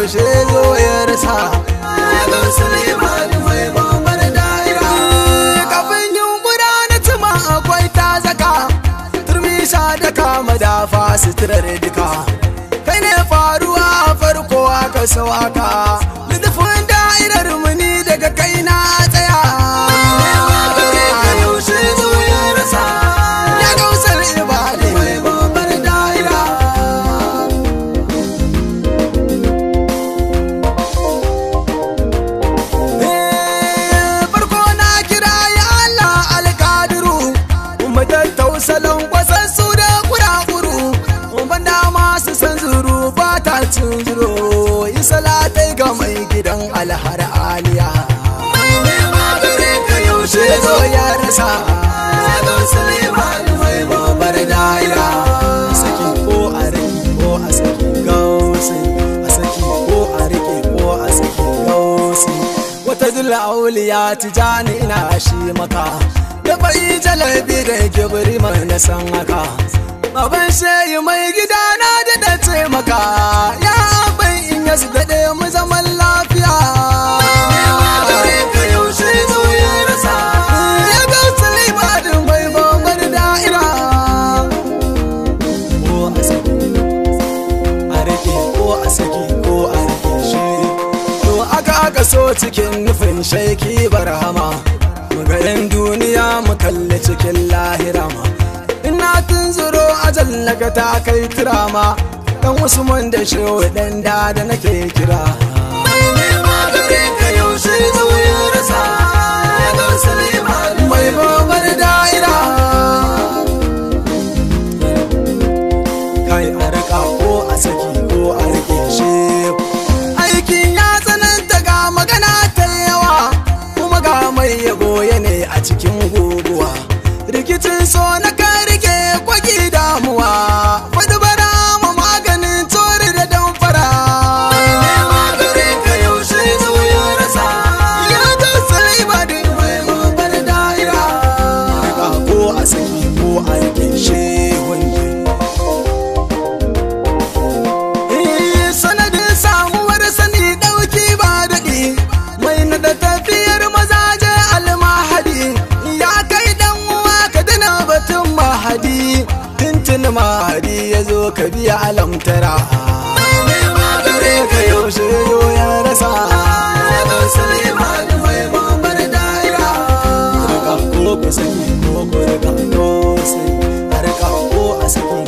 yaushe zo ya rasa ya gausa limani mai babbar da'ira kafin yunkura na tuma akwai ta zaka turmi da kama dafa suturar duka kai ne faruwa farko aka sau aka lidufin da'irar muni daga kai na tsaya yaushe zo ya rasa ya gausar ibadi mai babbar da'ira farko na kira ya Allah alkadiru kuma tattausalon kwasassu da kurakuru banda masu san zuru ba ta cin zuro yi salatai ga mai gidan alhar aliya yaushe zo ya rasa mai babar daira saki ko a rike ko a saki gausi a saki ko a rike ko a saki gausi wata zula auliya tijani ina shi maka da bai jalabi da kibiri mai na san haka baban shayi mai gida na da da taimaka ya bai in yasu daɗe mu zaman lafiya ya ga sulaimanin mai babbar da'ira ko a saki a rike ko a saki ko a rike shi to aka aka so cikin nufin shaiki barhama garin duniya mu kalli cikin lahira ma ina tunzuro ajal naga ta kai turama dan usman da shehu dan da da nake kira mai babar da'ira kai a rika ko a saki ko a rike shi aikin ya tsananta ga magana ta yawa kuma ga mai yabo ne a cikin guguwa rikicin so na kan rike kwaki damuwa faɗi bara ma maganin tori da damfara ya ta sai ba da mai mabar da'ira rika ko a saki ko a rike shi hunde Eh, sanadin samuwar sani ɗauki ba daɗi mai na da tafiyar mazaje almahadi ya kai dan uwa ka dana batun mahadi tuntun mahadi ya zo ka biya alamtara gare ka yaushe yo ya rasa Rika ko ku saki ko ku rika ko sai a rika ko a saki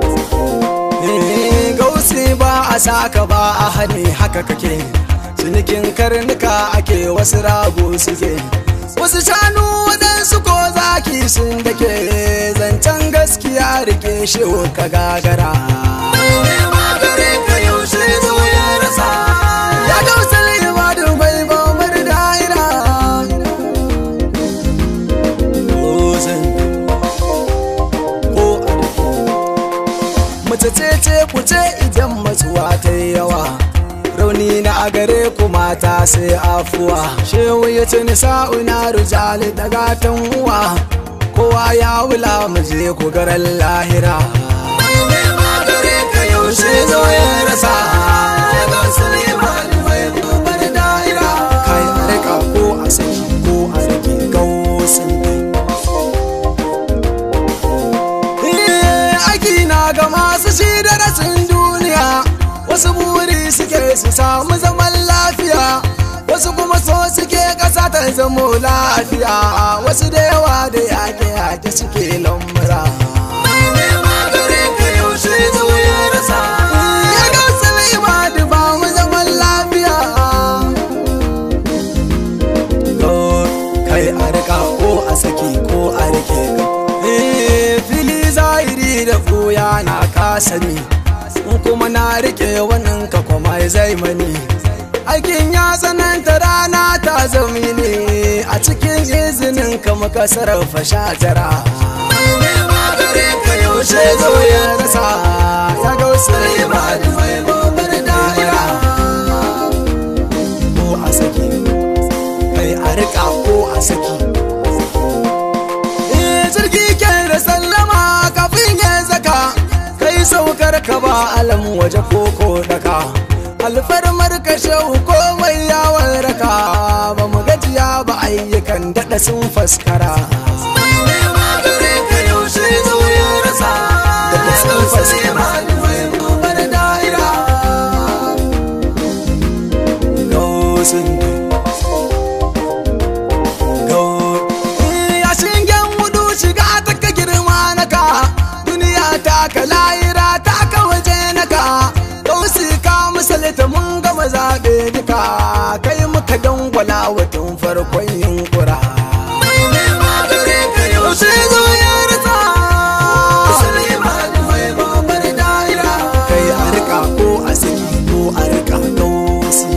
Eh, gausi ba a saka ba a hane haka kake cinikin karnuka ake wasu rago suke wasu shanu waɗansu ko zaki sun dake zancen gaskiya rike shi ka gagara ya gausa limadu mai bambar da'ira Ozan ko a mace ce ce ku ce idan matsuwa ta yi yawa rauni na a gare ku mata sai afuwa shehu ya ce ni sa'una rujali daga tan uwa kowa ya wula mu je ku garan lahira yaushe zo ya rasa kai a rika ko a saki ko a rike gausin Eh, aiki na ga masu shi da rasin duniya wasu buri suke su samu zaman lafiya wasu kuma so suke ƙasa ta zamo lafiya wasu da yawa da yake yake suke lamura ya ga salima da ba mu zaman lafiya kai a rika ko a saki ko a rike ka Eh, fili zahiri da fuya na kasani in kuma na rike wannan ka kuma zai mani aikin ya tsananta rana ta zami ne a cikin izinin ka muka sarrafa shatara yaushe zo ya rasa ya ga wasu ba da mai babbar da'ira ko a saki kai a rika ko a saki Eh, jirgi ke da sallama kafin ya zaka kai saukar ka ba alam waje koko daka alfarmar kashe komai yawon raka ba mu gajiya ba ayyukan daɗa sun faskara daɗa sun faskara bar da'ira gausin ya shingen wudu shiga ta ka girma naka duniya ta ka layira ta ka waje naka gausi ka misalta mun gama zaɓe duka kai muka dangwala wa tun farkon yunkura yaushe zo ya rasa kai a rika ko a saki ko a rika gausi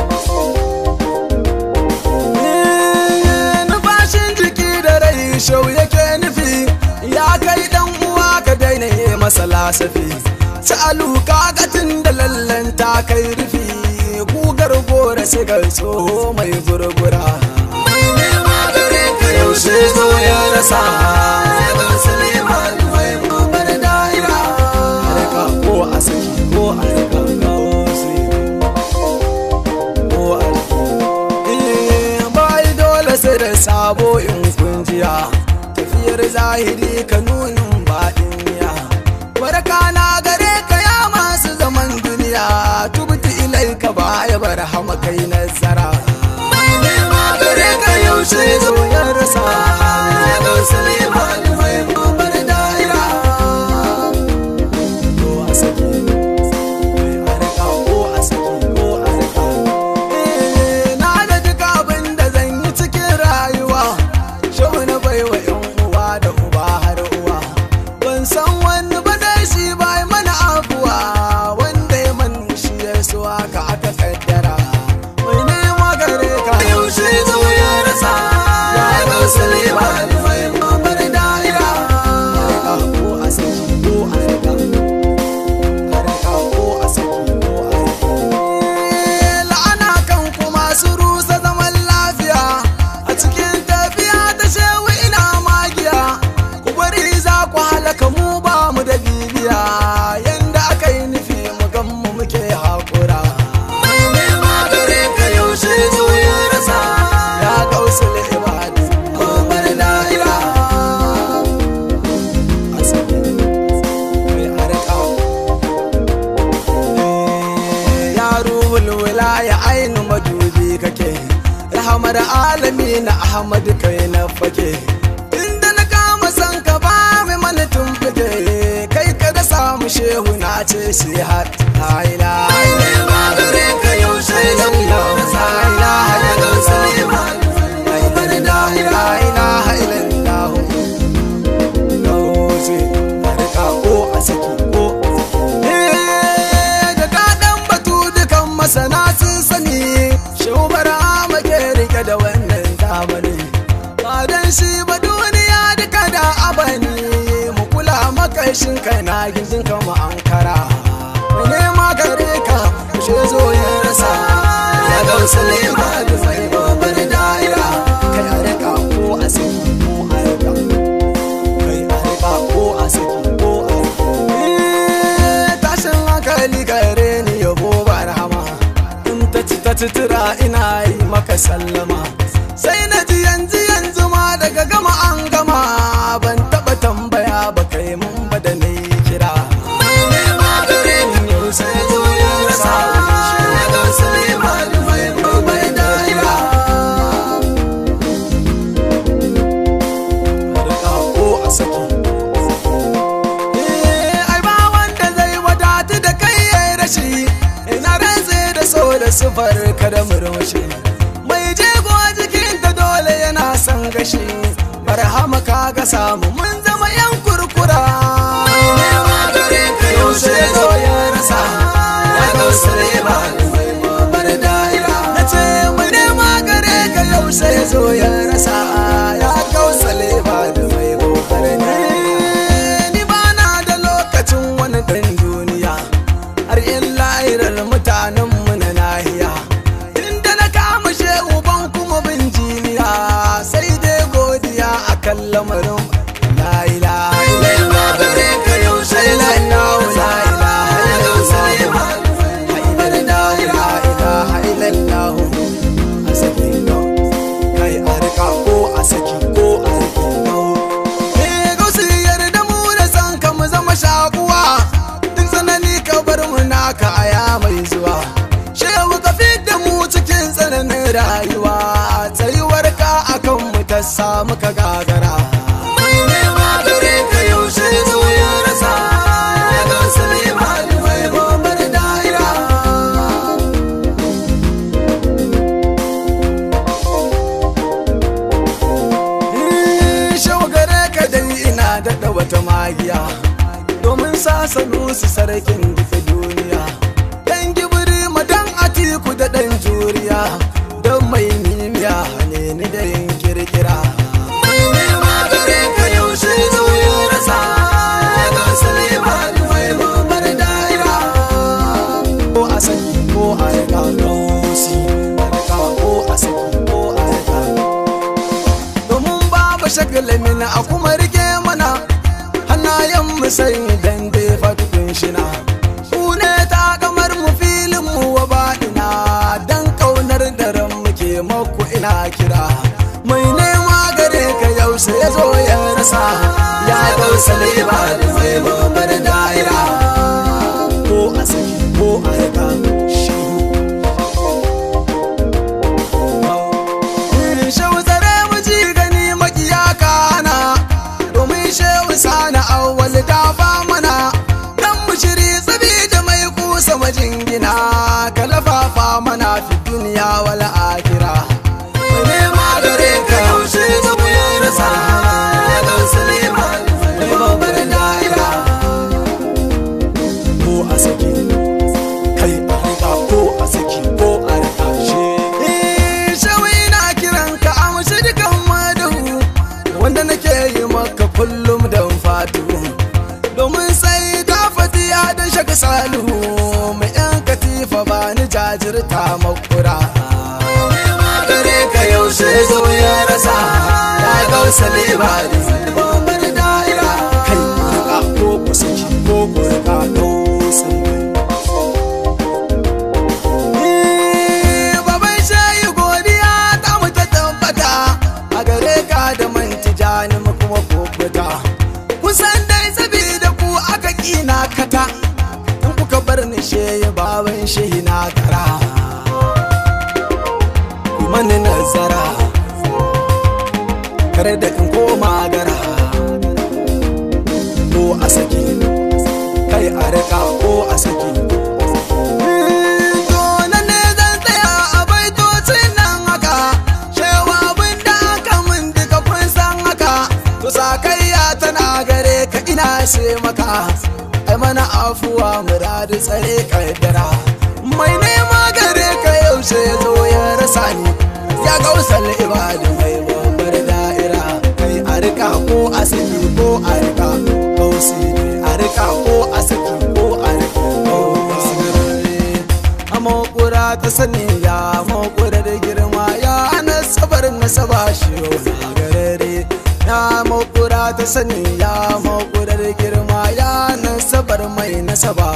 numfashin jiki da rai shau yake nufi ya kai dan uwa ka daina yi masa lasafi ci aluka gatin da lallan ta kai rufi gugar gora sigar tsoho mai gurgura yaushe zo ya rasa Rika ko a saki ko a rika gausi ko a rika bai dole sai da sabo in kunjiya tafiyar zahiri ka nunin baɗin niya barka na gare ka ya masu zaman duniya tubti ilai ka baya bar hama kai nazara gare ka yaushe zo ya rasa bar da'ira ko a saki a rika ko a saki ko a rika Eh, na da duk abin da zan yi cikin rayuwa shau na baiwa yan uwa da uba har uwa ban san wani ba dai shi bai mana abuwa wanda ya man shi ya so haka aka kaddara mai nema gare ka yaushe zo ya rasa ya gausa lema mai mamar da'ira a rika ko a saki ko a rika harka ko a saki ko a la'ana kan kuma su rusa zaman lafiya a cikin tafiya ta shewu ina magiya ku bari za ku halaka mu ba mu da bibiya yanda aka yi nufi mu gan mu muke haƙura yaushe zo ya rasa ya kausul ibadu ko bar da'ira a saki mai harka ya ruhul wilaya ainu madubi kake rahamar alami na ahmad kai na fake inda na kama san ka ba mai mana tumfuke kai ka da samu shehu na ce shi har haila masana sun sani shubara make rike da wannan zamani ba dan shi ba duniya duka da abani mu kula makashin kai na gindin kama ankara mu nema gare ka mu she zo ya rasa ya gausa lema da mai babar da'ira kai a rika ko a saki ko a rika kai a rika ko a saki ko a rika tashin hankali gare ni yabo ba rahama in ta ci ta sutura ina yi maka sallama sai na ji yanzu yanzu ma daga gama an gama ban taba tambaya ba kai mun ba da ni kira yau sai zo ya rasa ga Suleiman mai mai da'ira Rika ko a saki ai ba wanda zai wadatu da kai yayi rashi ina rantse da so da sufar ka da murmushi mai jego jikin ta dole yana son gashi barhama ka ga samu mun zama yan kurkura yaushe zo ya rasa ya gausa ba bar da'ira na ce mu nema gare ka yaushe zo ya rasa ya gausa ba da mai gobar ni ba na da lokacin wani ɗan duniya har in lahirar mutanenmu na nahiya inda na kama shehu ban kuma bin jiniya sai dai godiya a kan lamarin la ilaha illallah la ilaha illallah la ilaha illallah muka gagara mai nema gare ka yaushe zo ya rasa ya ga Suleiman mai gobar da'ira shagare ka dai ina daɗa wata magiya domin sasanu su sarkin duka duniya dan gibiri madan atiku da ɗan juriya don mai nimiya ne ni da yin kirkira mai nema gare ka yaushe zo ya rasa ga Suleiman mai gobar da'ira ko a saki ko a riga gausi a riga ko a saki ko a riga domin babu shagalamin a kuma rike mana hannayen mu sai dan defa tukun shina ku ne ta kamar mu filin mu wa baɗina dan kaunar daren muke maku ina kira mai nema gare ka yaushe ya zo ya rasa ya gausa libari mai gobar da'ira ko a saki ko a rika shiru shehu tsare mu ji gani makiya kana domin shehu sana awwal dafa mana dan mu shiri tsabi da mai kusa majingina kalafafa mana fi duniya wal akira nema gare ka yaushe zamu ya rasa ya ga Suleiman mai babbar da'ira ko a saki kai a rika ko a saki ko a rika shi shawi na kiran ka amshi dukan madahu wanda nake yi maka kullum don fatu domin sai ta fatiya da shaka salihu mai yan katifa ba ni jajirta makura gare ka yaushe zo ya rasa ya gausa libari babbar da'ira kai rika ko ku saki ko ku rika gausa baban shayi godiya ta mu ta tabbata a gare ka da manti jani mu kuma kokuta kusan dai sabida ku aka kina kata in kuka bar ni shehi baban shehi na kara mani nazara kare da in koma gara ko a saki kai a rika ko a saki To nan ne zan tsaya a baitocin nan haka, cewa abin da aka mun duka kun san haka, to sakayya tana gare ka ina ce maka, ai mana afuwa muradi tsare kaddara. Mai nema gare ka yaushe ya zo ya rasa ni, ya gausar ibadu mai babbar da'ira, kai a rika ko a saki ko a rika, gausi ne a rika ko a saki ko a rika, gausi makura ta sani ya makura da girma ya nasabar nasaba shi na garare ya makura ta sani ya makura da girma ya nasabar mai nasaba